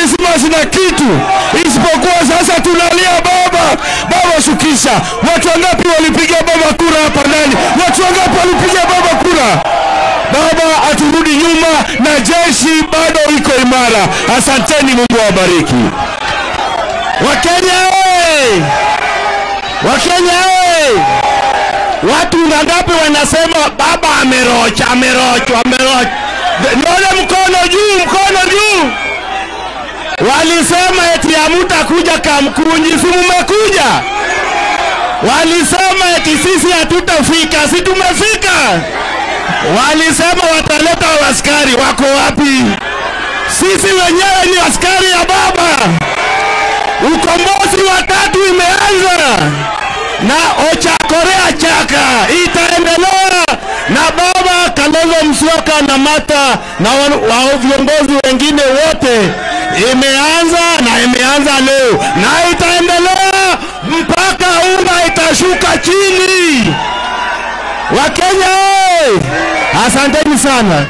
Krismasi na kitu isipokuwa sasa tunalia baba, baba shukisha. Watu wangapi walipiga baba kura hapa ndani? Watu wangapi walipiga baba kura? Baba aturudi nyuma na jeshi bado iko imara. Asanteni, Mungu awabariki. Wakenya oye! Wakenya oye! Watu ngapi wanasema baba amerocha, amerochwa, amerochwa? Nione mkono juu, mkono juu. Walisema eti hamutakuja Kamkunji, si mumekuja? Walisema eti sisi hatutafika, si tumefika? Walisema wataleta askari, wako wapi? Sisi wenyewe ni askari ya baba. Ukombozi wa tatu imeanza na Ochakorea Chaka itaendelea na baba Kalonzo Musyoka na Mata na wa- wa viongozi wengine wote, imeanza na imeanza leo na itaendelea mpaka unga itashuka chini. Wakenya oye! Asanteni sana.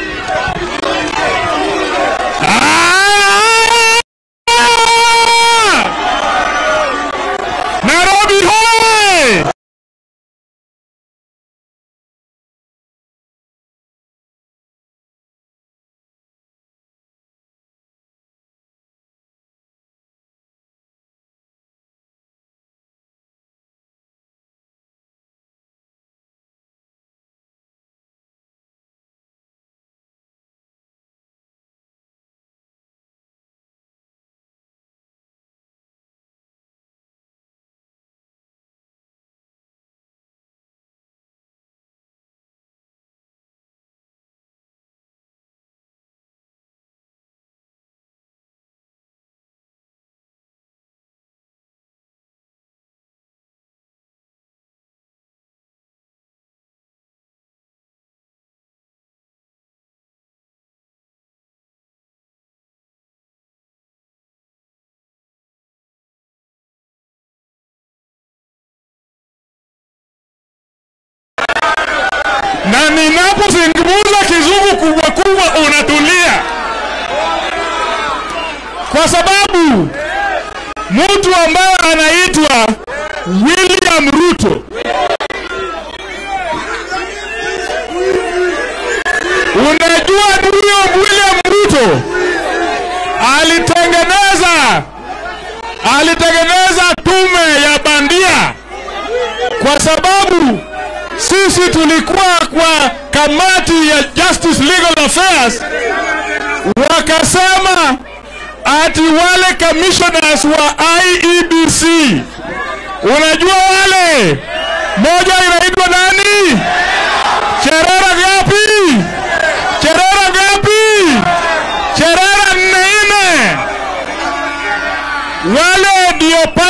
Ah! Nairobi hoye! na ninapozungumza kizungu kubwa kubwa unatulia, kwa sababu mtu ambaye anaitwa William Ruto unajua, huyo William Ruto alitengeneza alitengeneza tume ya bandia kwa sababu sisi tulikuwa kwa kamati ya Justice Legal Affairs, wakasema ati wale commissioners wa IEBC, unajua wale, moja inaitwa nani? Cherera gapi? Cherera gapi? Cherera nne nne, wale ndio